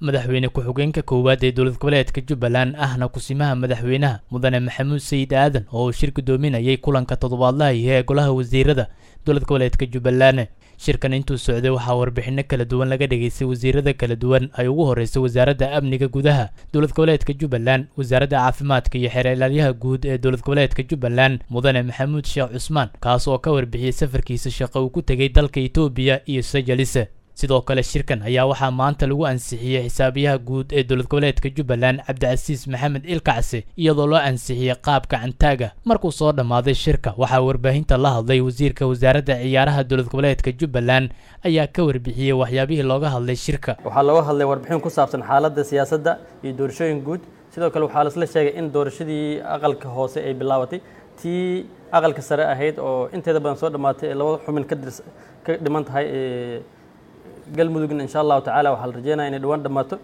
madaxweyne ku-xigeenka koowaad ee dowlad goboleedka jubbaland ahna kusimaha madaxweynaha mudane maxamuud sayid aadan oo uu shir gudoominayay kulanka toddobaadlaha iyo ee golaha wasiirada dowlad goboleedka jubbaland shirkan intuu socday waxaa warbixino kala duwan laga dhageystay wasiirada kala duwan ay ugu horreysay wasaaradda amniga gudaha dowlad goboleedka jubbaland wasaaradda caafimaadka iyo xeer ilaalyaha guud ee dowlad goboleedka jubbaland mudane maxamuud sheekh cusmaan kaas oo ka warbixiyey safarkiisa shaqo uu ku tegey dalka etoobiya iyo sajalise sidoo kale shirkan ayaa waxaa maanta lagu ansixiyey xisaabiyaha guud ee dowlad goboleedka jubbaland cabdicasiis maxamed ilkacsi iyadoo loo ansixiyey qaab gacantaaga markuu soo dhammaaday shirka waxaa warbaahinta la hadlay wasiirka wasaaradda ciyaaraha dowlad goboleedka jubbaland ayaa ka warbixiyey waxyaabihii looga hadlay shirka waxaa looga hadlay warbixin ku saabsan xaaladda siyaasadda iyo doorashooyin guud sidoo kale waxaa laisla sheegay in doorashadii aqalka hoose ay bilaabatay tii aqalka sare ahayd oo inteeda badan soo dhammaatay ee labada xumin ka dhiman tahay galmudugna insha allahu tacala waxaa la rajeynaya inay dhawaan dhammaato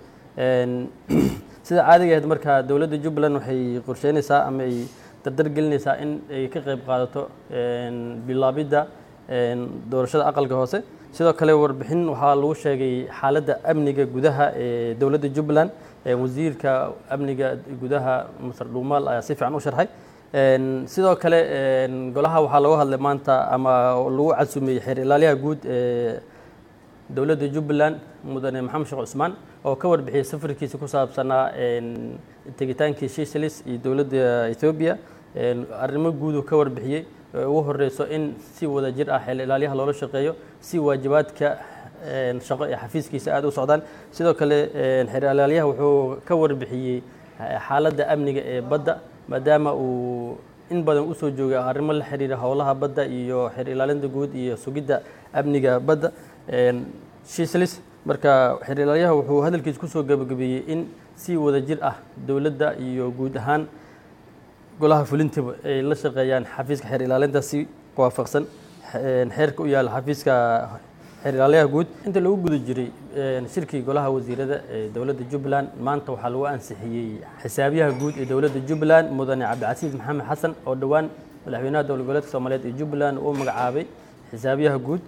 sida caadiga ahayd marka dowladda jubbaland waxay qorsheynaysaa ama ay dardar gelinaysaa in ay ka qayb qaadato bilaabidda doorashada aqalka hoose sidoo kale warbixin waxaa lagu sheegay xaaladda amniga gudaha ee dowladda jubbaland wasiirka amniga gudaha masar dhuumaal ayaa si fiican u sharxay sidoo kale golaha waxaa looga hadlay maanta ama lagu casuumiyey xeer ilaaliyaha guud ee dowladda jubbaland mudane maxamed sheekh cusmaan oo ka warbixiyey safarkiisa ku saabsanaa tegitaankii shishalis iyo dowladda ethoobiya arrimo guuduu ka warbixiyey ugu horeyso in si wada jir ah xeel ilaalyaha loola shaqeeyo si waajibaadka shaqo ee xafiiskiisa aada u socdaan sidoo kale xeer ilaalyaha wuxuu ka warbixiyey xaaladda amniga ee badda maadaama uu in badan usoo joogay arrimo la xiriira howlaha badda iyo xeer ilaalinta guud iyo sugidda amniga badda shislis marka xeer ilaalyaha wuxuu hadalkiisa kusoo gabagabeeyey in si wada jir ah dowladda iyo guud ahaan golaha fulintaba ay la shaqeeyaan xafiiska xeer ilaalinta si waafaqsan xeerka u yaalla xafiiska xeer ilaalyaha guud inta lagu guda jiray shirkii golaha wasiirada ee dowladda jubbaland maanta waxaa lagu ansixiyey xisaabiyaha guud ee dowladda jubbaland mudane cabdicasiis maxamed xasan oo dhowaan madaxweynaha dowlad goboleedka soomaaliyeed ee jubbaland uu magacaabay xisaabiyaha guud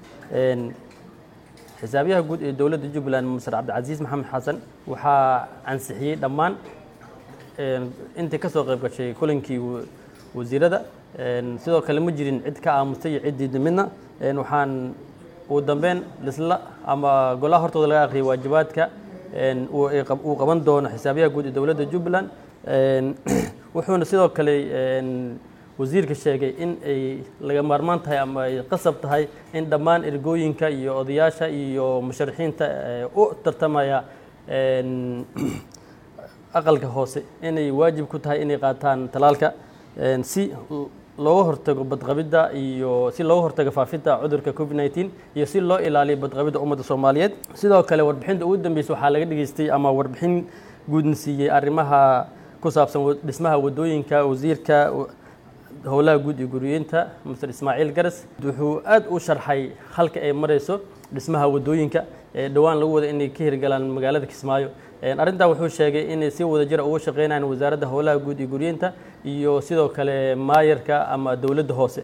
xisaabiyaha guud ee dowladda jubbaland masar cabdicasiis maxamed xasan waxaa ansixiyey dhammaan intii ka soo qayb gashay kulankii wasiirada sidoo kale ma jirin cid ka aamustay iyo ciddii midna waxaan ugu dambeyn lisla ama golaha hortooda laga akhriyay waajibaadka uu qaban doono xisaabiyaha guud ee dowladda jubbaland wuxuuna sidoo kale wasiirka sheegay in ay laga maarmaan tahay ama ay qasab tahay in dhammaan ergooyinka iyo odayaasha iyo musharaxiinta u tartamaya aqalka hoose inay waajib ku tahay inay qaataan talaalka si looga hortago badqabidda iyo si looga hortago faafinta cudurka covid nneteen iyo si loo ilaaliyo badqabidda ummadda soomaaliyeed sidoo kale warbixinta ugu dambeysay waxaa laga dhageystay ama warbixin guudna siiyey arrimaha ku saabsan dhismaha waddooyinka wasiirka howlaha guud iyo guriyeynta master ismaaciil garas wuxuu aad u sharxay halka ay marayso dhismaha waddooyinka ee dhowaan lagu wada inay ka hirgalaan magaalada kismaayo arrintaa wuxuu sheegay inay si wada jira uga shaqeynayaan wasaaradda howlaha guud iyo guriyeynta iyo sidoo kale maayarka ama dowladda hoose